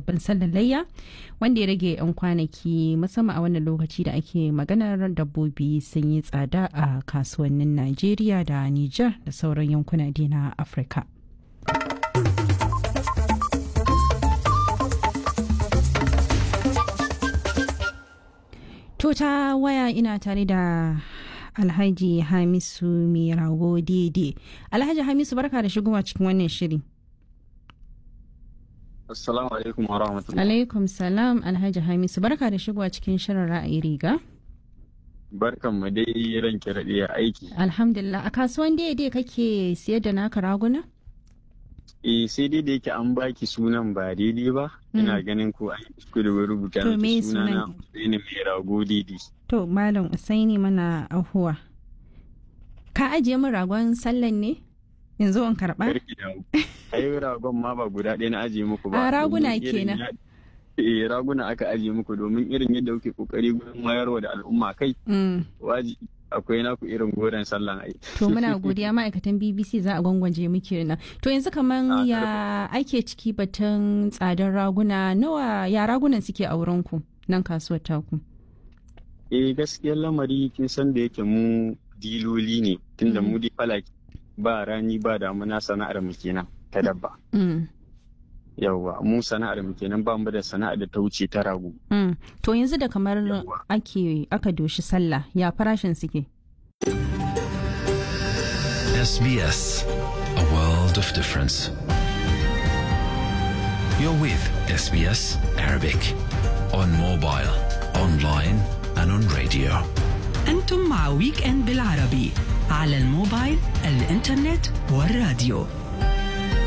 babban sallar layya wanda ya rage 'yan kwanaki musamman a wannan lokaci da ake maganar dabbobi sun yi tsada a kasuwannin Najeriya da Nijar da sauran yankuna na Afirka. To ta waya ina tare da Alhaji Hamisu mai rago daidai. Alhaji Hamisu barka da shigowa cikin wannan shiri. Assalamu alaikum wa rahmatullahi. Alaikum salam Alhaji Hamisu barka da shigowa cikin shirin ra'ayi riga. Barkan mu dai ranke raɗe aiki. Alhamdulillah a kasuwan daidai kake siyar da naka raguna? Eh sai dai da yake an baki sunan ba daidai ba. Ina ganin ko an kuskure rubuta To, me miki sunana sunan? Usaini mai rago daidai. To Malam Usaini mana ahuwa. Ka ajiye min ragon sallan ne? Yanzu in karɓa? Karki da Ai ragon ma ba guda ɗaya na ajiye muku ba. A, raguna domin irin kenan. ya- Eh raguna aka ajiye muku domin irin yadda kuke kokari gurin wayarwa da al'umma kai Mm. waji akwai naku irin goren sallan ai. To muna godiya ma'aikatan BBC za a gwangwaje muke nan. To yanzu kaman Ah, ya ake ciki batun tsadar raguna nawa ya ragunan suke a wurinku nan kasuwar taku. Eh gaskiyar lamari kin san da yake mu diloli ne tunda mu dai falaki ba rani ba damuna sana'ar mu kenan ta dabba. Mm. Yawwa mu sana'ar mu kenan ba mu da sana'ar da ta wuce ta rago. Mm. To yanzu da kamar Yawwa. ake aka doshi sallah ya farashin suke. SBS, a world of difference. You're with SBS Arabic on mobile, online, and on radio. أنتم مع ويك إند بالعربي على الموبايل الإنترنت والراديو